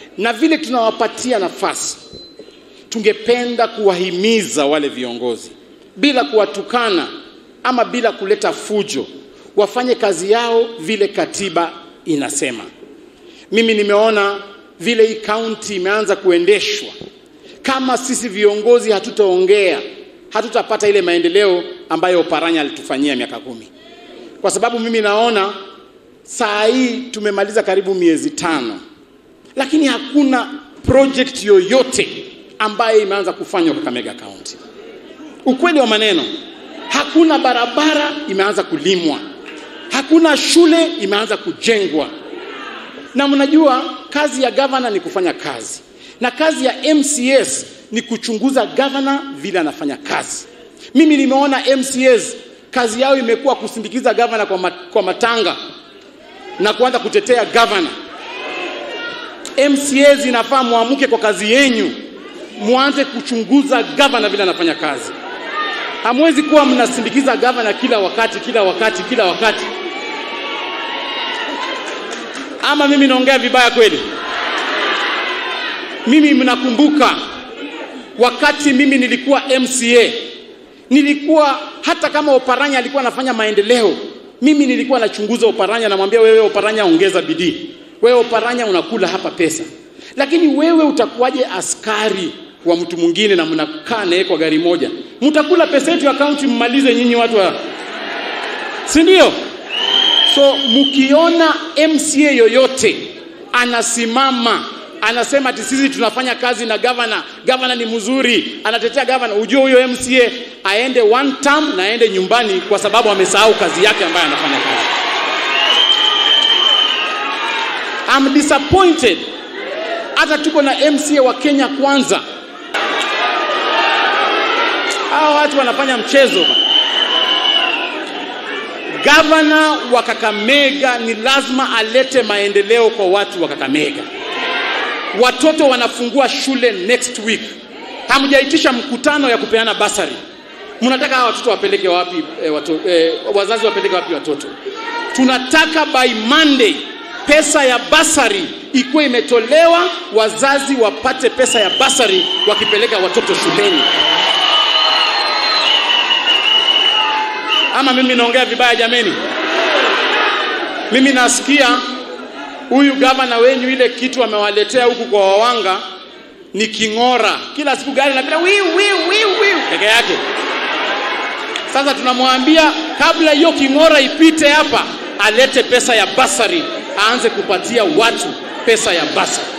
na vile tunawapatia nafasi, tungependa kuwahimiza wale viongozi bila kuwatukana ama bila kuleta fujo, wafanye kazi yao vile katiba inasema. Mimi nimeona vile hii kaunti imeanza kuendeshwa, kama sisi viongozi hatutaongea, hatutapata ile maendeleo ambayo Oparanya alitufanyia miaka kumi, kwa sababu mimi naona saa hii tumemaliza karibu miezi tano, lakini hakuna project yoyote ambayo imeanza kufanywa Kakamega County. Ukweli wa maneno, hakuna barabara imeanza kulimwa, hakuna shule imeanza kujengwa. Na mnajua kazi ya gavana ni kufanya kazi, na kazi ya MCS ni kuchunguza gavana vile anafanya kazi. Mimi nimeona MCS kazi yao imekuwa kusindikiza gavana kwa, mat, kwa matanga na kuanza kutetea gavana. MCAs inafaa muamuke kwa kazi yenyu, muanze kuchunguza gavana vile anafanya kazi. Hamwezi kuwa mnasindikiza gavana kila wakati kila wakati kila wakati. Ama mimi naongea vibaya kweli? Mimi mnakumbuka wakati mimi nilikuwa MCA, nilikuwa hata kama Oparanya alikuwa anafanya maendeleo, mimi nilikuwa nachunguza Oparanya, namwambia wewe Oparanya, ongeza bidii, wewe Oparanya unakula hapa pesa, lakini wewe utakuwaje askari wa mtu mwingine na mnakaa naye kwa gari moja? Mtakula pesa yetu ya kaunti, mmalize nyinyi watu wa, si ndio? So mkiona MCA yoyote anasimama anasema ati sisi tunafanya kazi na gavana, gavana ni mzuri, anatetea gavana, ujue huyo MCA aende one term na aende nyumbani, kwa sababu amesahau kazi yake ambayo anafanya kazi. I'm disappointed. Hata tuko na MCA wa Kenya Kwanza, hawa watu wanafanya mchezo bana. Gavana wa Kakamega ni lazima alete maendeleo kwa watu wa Kakamega. Watoto wanafungua shule next week, hamjaitisha mkutano ya kupeana basari. Mnataka hawa watoto wapeleke wapi? E, watu, e, wazazi wapeleke wapi watoto? Tunataka by Monday pesa ya basari ikuwe imetolewa, wazazi wapate pesa ya basari wakipeleka watoto shuleni. Ama mimi naongea vibaya jameni? Mimi nasikia huyu gavana wenyu ile kitu amewaletea huku kwa wawanga ni king'ora, kila siku gari napita wiu wiu wiu wiu peke yake. Sasa tunamwambia kabla hiyo king'ora ipite hapa, alete pesa ya basari, aanze kupatia watu pesa ya basari.